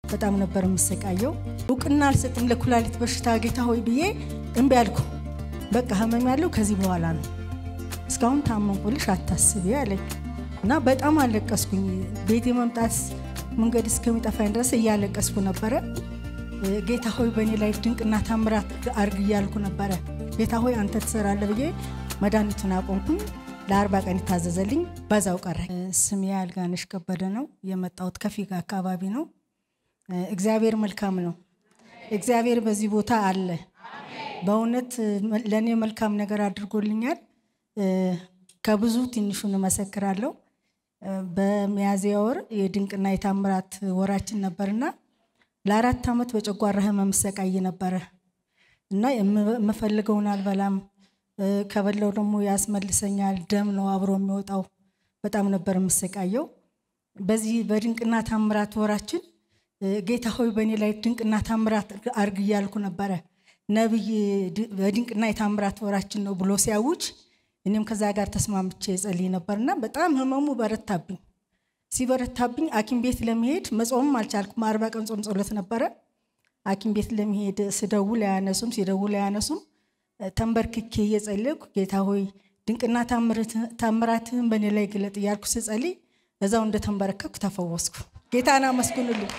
በጣም ነበር የምሰቃየው። እውቅና አልሰጥም ለኩላሊት በሽታ ጌታ ሆይ ብዬ እምቢ አልኩ። በቃ ህመም ያለው ከዚህ በኋላ ነው፣ እስካሁን ታመንኩልሽ አታስቢ አለኝ እና በጣም አለቀስኩኝ። ቤቴ መምጣት መንገድ እስከሚጠፋኝ ድረስ እያለቀስኩ ነበረ። ጌታ ሆይ በእኔ ላይ ድንቅና ታምራት አርግ እያልኩ ነበረ። ጌታ ሆይ አንተ ትሰራለህ ብዬ መድኃኒቱን አቆምኩኝ። ለአርባ ቀን ይታዘዘልኝ፣ በዛው ቀረ። ስሜ አልጋነሽ ከበደ ነው። የመጣሁት ከፊጋ አካባቢ ነው። እግዚአብሔር መልካም ነው። እግዚአብሔር በዚህ ቦታ አለ። በእውነት ለእኔ መልካም ነገር አድርጎልኛል። ከብዙ ትንሹን እመሰክራለሁ። በሚያዝያ ወር የድንቅና የታምራት ወራችን ነበርና ለአራት ዓመት በጨጓራ ህመም ሰቃይ ነበረ እና የምፈልገውን አልበላም ከበላው ደግሞ ያስመልሰኛል። ደም ነው አብሮ የሚወጣው። በጣም ነበር የምሰቃየው። በዚህ በድንቅና ታምራት ወራችን ጌታ ሆይ በእኔ ላይ ድንቅና ታምራት አርግ እያልኩ ነበረ። ነቢይ በድንቅና የታምራት ወራችን ነው ብሎ ሲያውጅ እኔም ከዛ ጋር ተስማምቼ ጸልይ ነበርና በጣም ህመሙ በረታብኝ። ሲበረታብኝ ሐኪም ቤት ለመሄድ መጾምም አልቻልኩም። አርባ ቀን ጾም ጸሎት ነበረ። ሐኪም ቤት ለመሄድ ስደውል አያነሱም፣ ሲደውል አያነሱም። ተንበርክኬ እየጸለይኩ ጌታ ሆይ ድንቅና ታምራትህን በእኔ ላይ ግለጥ እያልኩ ስጸልይ እዛው እንደተንበረከኩ ተፈወስኩ። ጌታን አመስግኑልኝ።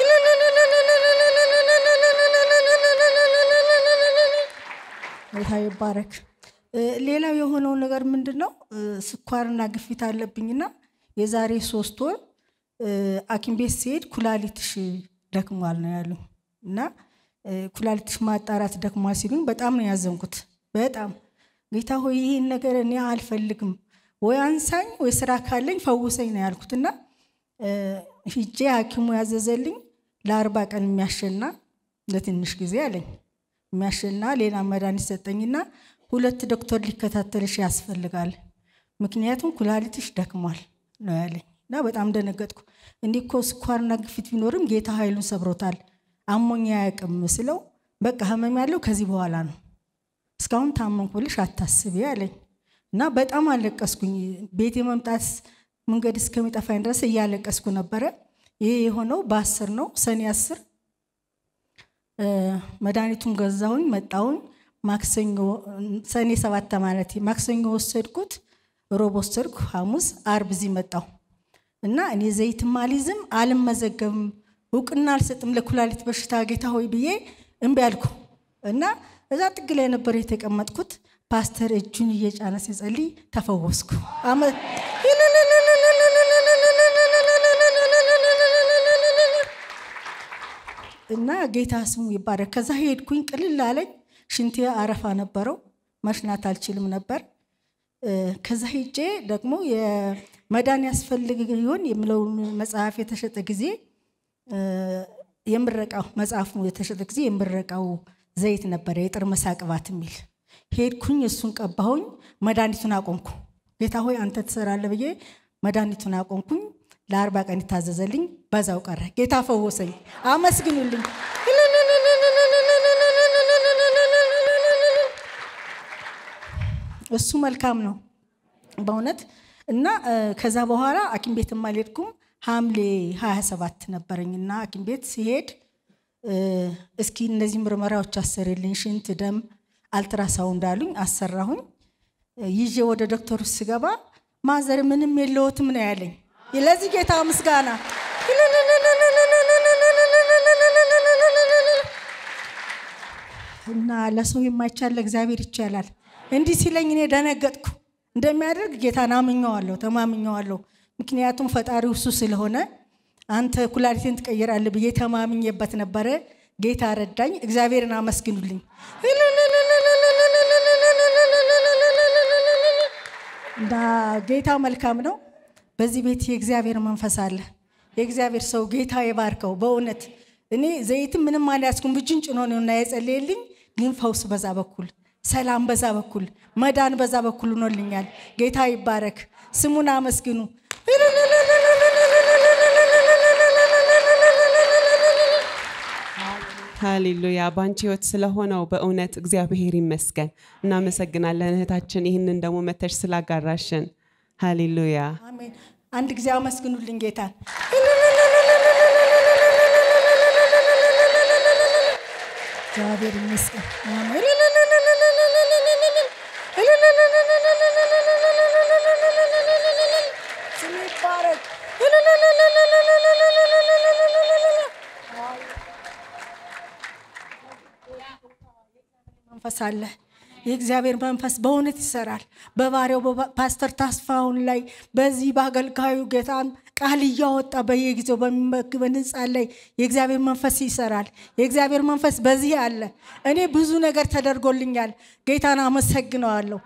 ጌታ ይባረክ። ሌላው የሆነው ነገር ምንድን ነው? ስኳርና ግፊት አለብኝና የዛሬ ሶስት ወር ሐኪም ቤት ሲሄድ ኩላሊትሽ ደክሟል ነው ያሉ እና ኩላሊትሽ ማጣራት ደክሟል ሲሉኝ በጣም ነው ያዘንኩት። በጣም ጌታ ሆይ ይህን ነገር እኔ አልፈልግም፣ ወይ አንሳኝ ወይ ስራ ካለኝ ፈውሰኝ ነው ያልኩት እና ሂጄ ሐኪሙ ያዘዘልኝ ለአርባ ቀን የሚያሸና ለትንሽ ጊዜ አለኝ የሚያሸና ሌላ መድኃኒት ሰጠኝና ሁለት ዶክተር ሊከታተልሽ ያስፈልጋል፣ ምክንያቱም ኩላሊትሽ ደክሟል ነው ያለኝ እና በጣም ደነገጥኩ። እንዲህ እኮ ስኳርና ግፊት ቢኖርም ጌታ ኃይሉን ሰብሮታል አሞኝ አያውቅም ስለው በቃ ህመም ያለው ከዚህ በኋላ ነው፣ እስካሁን ታመንኩልሽ አታስቢ አለኝ እና በጣም አለቀስኩኝ። ቤቴ መምጣት መንገድ እስከሚጠፋኝ ድረስ እያለቀስኩ ነበረ። ይሄ የሆነው በአስር ነው ሰኔ አስር መድኃኒቱን ገዛሁኝ መጣሁኝ። ማክሰኞ ሰኔ ሰባት ማለት ማክሰኞ ወሰድኩት፣ ሮብ ወሰድኩ፣ ሐሙስ አርብ እዚህ መጣሁ እና እኔ ዘይትም አልይዝም አልመዘገብም እውቅና አልሰጥም ለኩላሊት በሽታ ጌታ ሆይ ብዬ እምቢ አልኩ እና እዛ ጥግ ላይ ነበር የተቀመጥኩት። ፓስተር እጁን እየጫነ ሲጸልይ ተፈወስኩ። እና ጌታ ስሙ ይባረክ። ከዛ ሄድኩኝ፣ ቅልል አለኝ። ሽንቴ አረፋ ነበረው፣ መሽናት አልችልም ነበር። ከዛ ሄጄ ደግሞ የመዳን ያስፈልግ ይሆን የሚለውን መጽሐፍ የተሸጠ ጊዜ የምረቃው መጽሐፉ የተሸጠ ጊዜ የምረቃው ዘይት ነበረ፣ የጥር መሳቅባት የሚል ሄድኩኝ። እሱን ቀባሁኝ፣ መድኃኒቱን አቆምኩ። ጌታ ሆይ አንተ ትሰራለህ ብዬ መድኃኒቱን አቆምኩኝ። ለአርባ ቀን ይታዘዘልኝ፣ በዛው ቀረ። ጌታ ፈወሰኝ። አመስግኑልኝ። እሱ መልካም ነው በእውነት እና ከዛ በኋላ ሐኪም ቤትም አልሄድኩም። ሐምሌ 27 ነበረኝ እና ሐኪም ቤት ሲሄድ እስኪ እነዚህ ምርመራዎች አሰሪልኝ፣ ሽንት፣ ደም፣ አልትራሳውንድ አሉኝ። አሰራሁኝ። ይዤ ወደ ዶክተሩ ስገባ ማዘር ምንም የለዎትም ነው ያለኝ። ለዚህ ጌታ ምስጋና። እና ለሰው የማይቻል ለእግዚአብሔር ይቻላል። እንዲህ ሲለኝ እኔ ደነገጥኩ። እንደሚያደርግ ጌታን አምኘዋለሁ፣ ተማምኘዋለሁ። ምክንያቱም ፈጣሪው እሱ ስለሆነ አንተ ኩላሊቴን ትቀይራለህ ብዬ ተማምኜበት ነበረ። ጌታ ረዳኝ። እግዚአብሔርን አመስግኑልኝ። እና ጌታ መልካም ነው። በዚህ ቤት የእግዚአብሔር መንፈስ አለ። የእግዚአብሔር ሰው ጌታ የባርከው። በእውነት እኔ ዘይትም ምንም አልያዝኩም። እጁን ጭኖ ነው እና የጸለየልኝ። ግን ፈውስ በዛ በኩል ሰላም በዛ በኩል መዳን በዛ በኩል ሆኖልኛል። ጌታ ይባረክ። ስሙን አመስግኑ። ሃሌሉያ በአንቺ ህይወት ስለሆነው በእውነት እግዚአብሔር ይመስገን። እናመሰግናለን እህታችን፣ ይህንን ደግሞ መተሽ ስላጋራሽን። ሃሌሉያ አሜን። አንድ ጊዜ አመስግኑልኝ ጌታን። እግዚአብሔር ይመስገን። ስሙ ይባረክ። መንፈስ አለ። የእግዚአብሔር መንፈስ በእውነት ይሰራል። በባሪያው ፓስተር ታስፋውን ላይ በዚህ በአገልጋዩ ጌታን ቃል እያወጣ በየጊዜው በሚመግበን ሕንፃን ላይ የእግዚአብሔር መንፈስ ይሰራል። የእግዚአብሔር መንፈስ በዚህ አለ። እኔ ብዙ ነገር ተደርጎልኛል። ጌታን አመሰግነዋለሁ።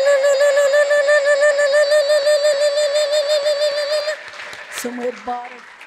ስሙ ይባረክ።